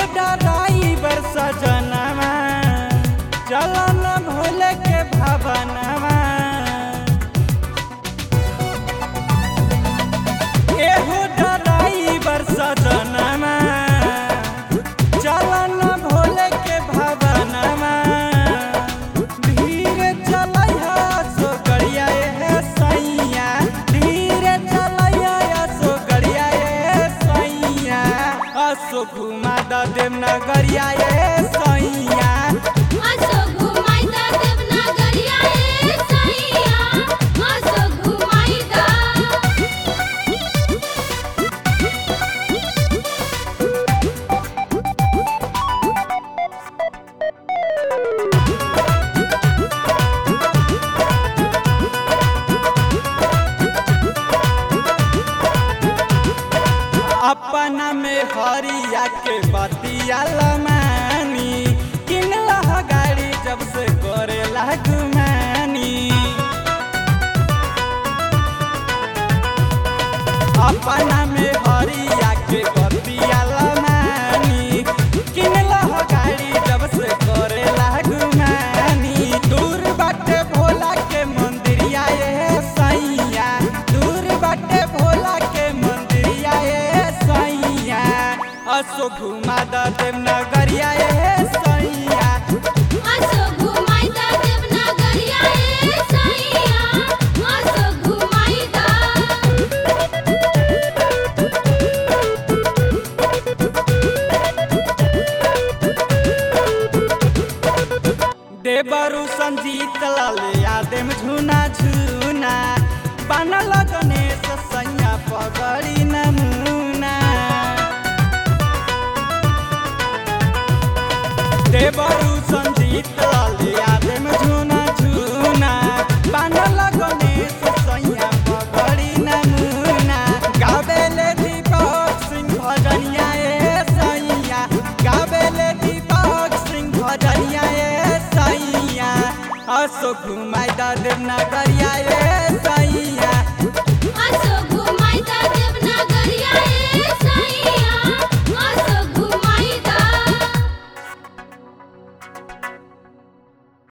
डराइबर सजनवा चलन भोले के भवनवा एहो डराइबर सजनवा चलन भोले के भवनवा धीरे चलैया सो गड़िया ए सैया धीरे चलैया सो गड़िया ए सैया असो घुमा द देव नगरिया ए सैया असो घुमाई दा देवनागरिया ए सैया असो घुमाई दा अपना में हरिया के बतिया लमानी किनला गाड़ी जब से करे गुमानी अपना में हरिया के बतिया लमानी किनला गाड़ी जब से करे गुमानी दूर बाटे भोला के मंदिरिया ए सैया दूर बाटे भोला के मंदिरिया ए सैया असो घुमा द देव नगरिया ए सैया असो घुमाई दा देवनागरिया ए सैया असो घुमाई दा देवरु संजीत लाले आदेम झुना झुना बनल गणेश सैया पगड़ी नमूना देवरु संजीत लाले आदेम झुना झुना बनल गणेश सैया पगड़ी नमूना गावेले दीपक सिंह भजनिया ए सैया गावेले दीपक सिंह भजनिया ए सैया असो घुमाई द देव नगरिया ए